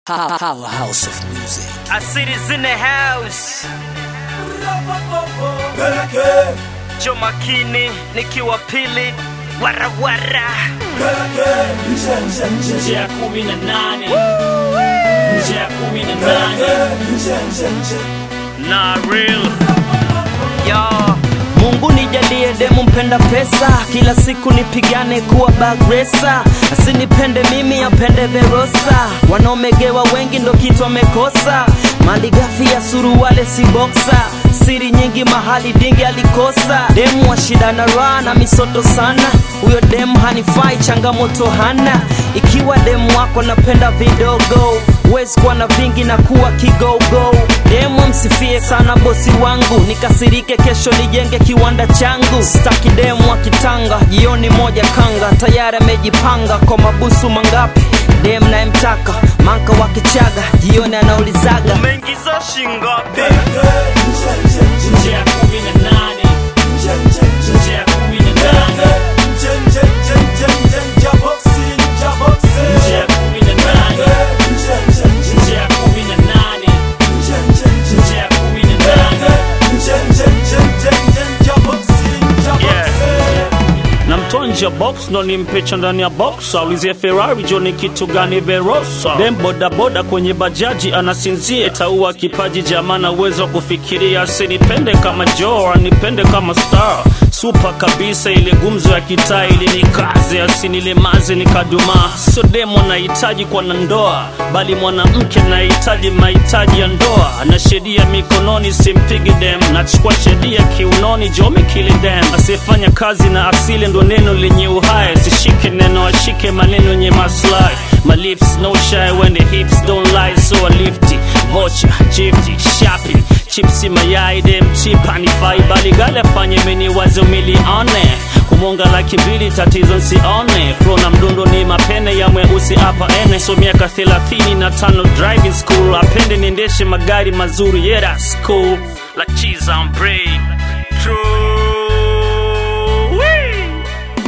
Powerhouse of music. I see this in the house. Jo makini nikiwa pili warawara nje ya kumi na nane nje ya kumi na nane na real yo Mungu nijalie demu mpenda pesa, kila siku nipigane kuwa bagresa, asinipende mimi apende Verosa. Wanaomegewa wengi ndo kitu wamekosa, mali ghafi ya suruwale si boksa, siri nyingi mahali dingi alikosa. Demu wa shida na raha na misoto sana, huyo demu hanifai, changamoto hana. Ikiwa demu wako napenda vidogo, huwezi kuwa na vingi na kuwa kigogo. Demu msifie sana bosi wangu, nikasirike kesho nijenge kiwanda changu. Staki demu wa kitanga, jioni moja kanga, tayari amejipanga kwa mabusu mangapi. Demu nayemtaka manka wa kichaga, jioni anaulizaga umeingiza shingapi? nje ya kumi na nane nje ya kumi na nane nje ya kumi na nane nje ya kumi na nane nje ya kumi na nane na mtoa nje ya box ndo nimpecha ndani ya box aulizie ferrari jo ni kitu gani verosa dem bodaboda kwenye bajaji anasinzia itaua kipaji jamana uwezo wa kufikiria asinipende kama jo anipende kama star supa kabisa ile gumzo ya kitaa ili nikaze asinilemaze nikadumaa sio demo nahitaji kwa na ndoa bali mwanamke nahitaji mahitaji ya ndoa na sheria mikononi simpigi dem nachukua sheria kiunoni jomi kili dem asiyefanya kazi na asili ndo neno lenye uhai sishike neno ashike maneno yenye maslahi My lips no shy when the hips don't lie so I lift it Vocha, jifty, shopping Chipsi mayai dem chip hanifai bali gale afanye meni wazo milione kumonga laki mbili tatizo nsione Flow na mdundo ni mapene ya mweusi hapa ene so miaka thelathini na tano driving school apende niendeshe magari mazuri yeah that's cool like cheese on bread true Wee!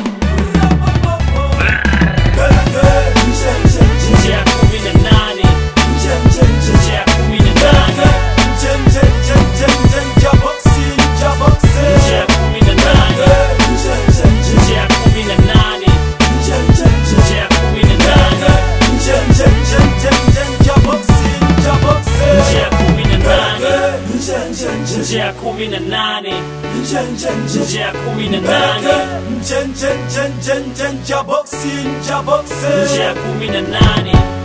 nje ya kumi na nane nje ya kumi na nane nje ya kumi na nane nje ya kumi na nane nje ya kumi na nane nje ya kumi na nane nje ya kumi na nane nje ya kumi na nane nje ya kumi na nane